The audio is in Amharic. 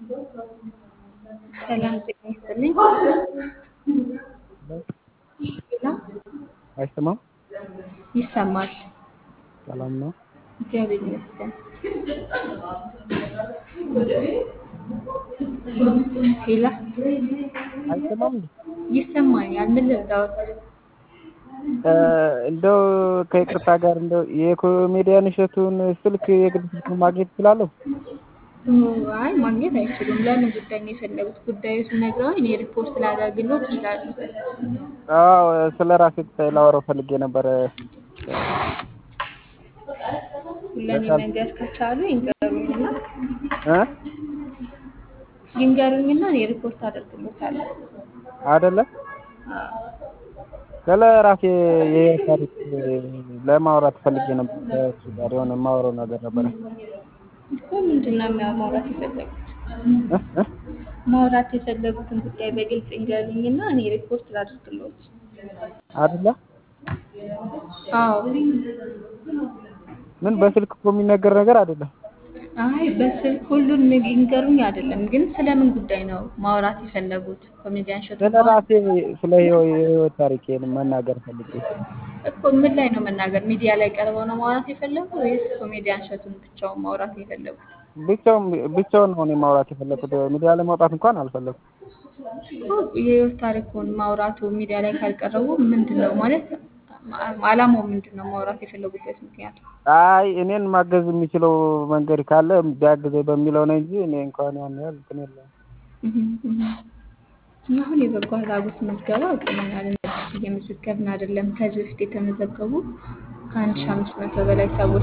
ሰላም ጤና ይስጥልኝ። ሌላ አይሰማም? ይሰማል። ሰላም ነው። እግዚአብሔር ይመስገን። ሌላ አይሰማም እንዴ? ይሰማኛል። ምን ልርዳዎት? እንደው ከይቅርታ ጋር እንደው የኮሜዲያን እሸቱን ስልክ የግል ስልክ ማግኘት እችላለሁ? አይ ማግኘት አይችሉም። ለምን ጉዳይ ነው የፈለጉት? ጉዳዩ ሲነግረውኝ እኔ ሪፖርት ላደርግሎት ይችላሉ። አዎ ስለ ራሴ ላወራው ፈልጌ ነበረ። ለእኔ መንገር ከቻሉ ይንገሩኝና እ ይንገሩኝና እኔ ሪፖርት አደርግሎታለሁ። አይደለ አዎ ስለ ራሴ የህይወት ታሪክ ለማውራት ፈልጌ ነበር። ከእሱ ጋር የሆነ የማወራው ነገር ነበረ። እኮ ምንድን ነው የሚያ- ማውራት የፈለጉት? እ እ ማውራት የፈለጉትን ጉዳይ በግልጽ ይንገሩኝና እኔ ሪፖርት ላድርግሎት። አይደለ አዎ ምን በስልክ እኮ የሚነገር ነገር አይደለም። አይ በስልክ ሁሉን ይንገሩኝ አይደለም፣ ግን ስለምን ጉዳይ ነው ማውራት የፈለጉት? ኮሜዲያን እሸቱ ስለ ራሴ ስለ ህይወ- የህይወት ታሪኬን መናገር ፈልጌ እኮ ምን ላይ ነው መናገር? ሚዲያ ላይ ቀርበው ነው ማውራት የፈለጉ ወይስ ኮሜዲያን እሸቱን ብቻውን ማውራት ነው የፈለጉት? ብቻውን ብቻውን ነው እኔ ማውራት የፈለኩት። ሚዲያ ላይ መውጣት እንኳን አልፈለኩም። እኮ የህይወት ታሪኩን ማውራቱ ሚዲያ ላይ ካልቀረቡ ምንድን ነው ማለት አላማው ምንድን ነው? ማውራት የፈለጉበት ምክንያት አይ እኔን ማገዝ የሚችለው መንገድ ካለ ቢያግዘኝ በሚለው ነው እንጂ እኔ እንኳን ያን ያህል እንትን የለውም። አሁን የበጎ አድራጎት ምዝገባ አቁመናል። እየመዘገብን አይደለም። ከዚህ በፊት የተመዘገቡ ከአንድ ሺህ አምስት መቶ በላይ ሰዎች